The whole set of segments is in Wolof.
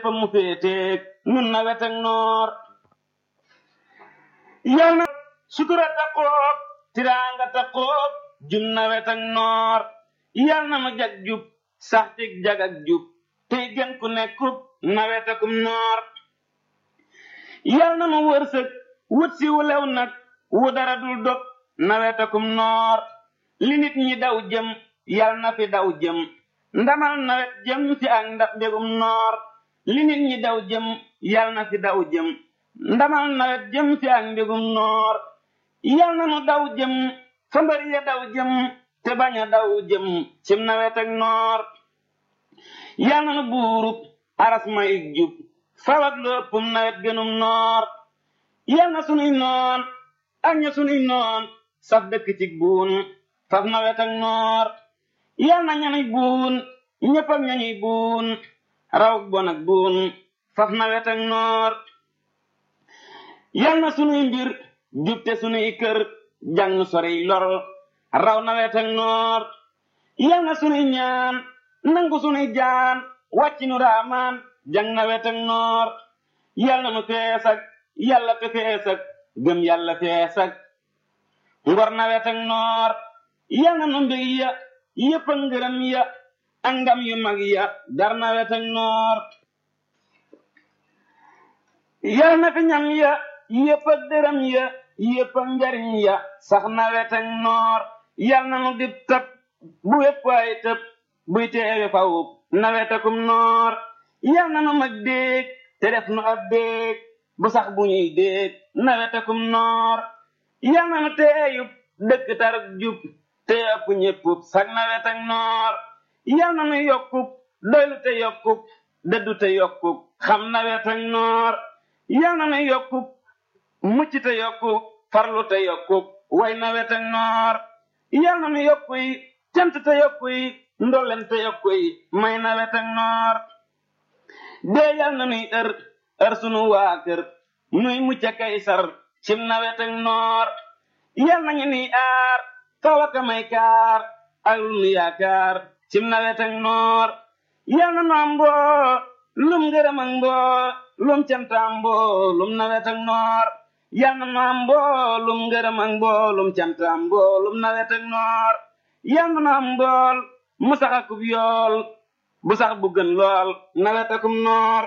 lépp mu féeteeg nun nawet ak noor yal na sutura taqoob tiraanga taqoob jum nawet ak noor yal na nu jag jub sax ci jag ak jub tey gën ku nekkub nawet akum noor yal na nu wërsëg wut si wu lew nag wu dara dul dog nawet akum noor li nit ñi daw jëm yal na fi daw jëm ndamal nawet jëm ci ak ndax mbégum noor li nit ñi daw jëm yal na fi daw jëm ndamal nawet jëm ci ak mbégum noor yal na nu daw jëm fa mbër ya daw jëm te bañ a daw jëm cim nawet ak noor yal na nu buurub aras may jub fawak léppum nawet gënum noor yal na sunuy noon ak ña sunuy noon saf dëkk ci buun faf nawet ak noor yal na ñanuy buun ñëpp ak ñañuy buun raw bon ak buun faf nawet ak noor yal na sunuy mbir jubte sunuy kër jàng sori lor raw nawet ak noor yal na sunuy ñaan nangu sunuy jaan wàcc nu raamaan jàng nawet ak noor yal na nu fees ak yàlla te fees ak gëm yàlla fees ak ngor nawet ak noor yal na nu mbég ya yëpp ak ngërëm ya ak ngam yu mag ya dar nawet ak noor yal na fi ñam ya yëpp ak dërëm ya yëpp ak njariñ ya sax nawet ak noor yal na nu dib tëb bu wépp ay tëb buy teewe faw nawet akum noor yal na nu mag déeg te def nu ab déeg bu sax bu ñuy déeg nawet akum noor yal na nu teeyub dëkk tarug jub te ëpp ñéppub sax nawet ak noor yal na nu yokkub doylu te yokkub dëddu te yokkub xam nawet ak noor yal na nu yokkub mucc te yokkub farlu te yokkub way nawet ak noor yal na nu yokkuy cant te yokkuy ndolleen te yokkuy may nawet ak noor dee yal na nuy ër ër sunu waa kër nuy mucc kay sar cim nawet ak noor yal nañu nuy aar kawaka may kaar ak lu nu yaakaar cim nawet ak noor yal na nu am mboo lum ngërëm ak mboo lum cantaam mboo lum nawet ak noor yal na nu am mboo lum ngërëm ak mboo lum cantaam mboo lum nawet ak noor yal na nu am mbool mu sax akub yool bu sax bu gën lool nawet akum noor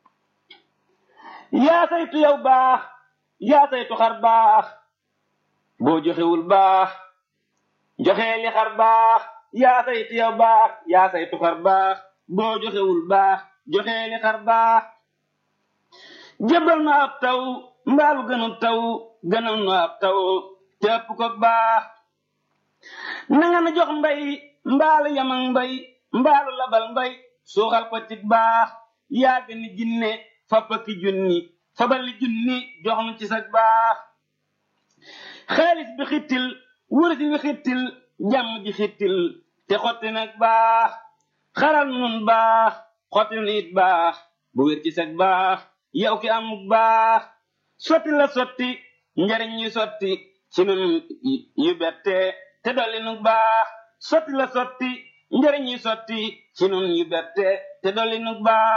yaa saytu yow baax yaa saytu xar baax boo joxewul baax joxee li xar baax yaa saytu yow baax yaa saytu xar baax boo joxewul baax joxee li xar baax jëbal na ab taw mbaalu gënul taw gënal na ab taw te ëpp ko baax na nga na jox mbay mbaalu yamang mbay mbaalu labal mbay suuxal ko ci baax yaa gën ni jinne fappa ki junni fabali junni jox nu ci sag baax xaalis bi xittil wurus bi xittil jàmm ji xittil te xotti nag baax xaral nun baax xotti nu it baax bu wér ci sag baax yow ki amuk baax sotti la sotti njariñ yu sotti ci nun yu bette te dolli nu baax sotti la sotti njariñ yu sotti ci nun yu bette te dolli nu baax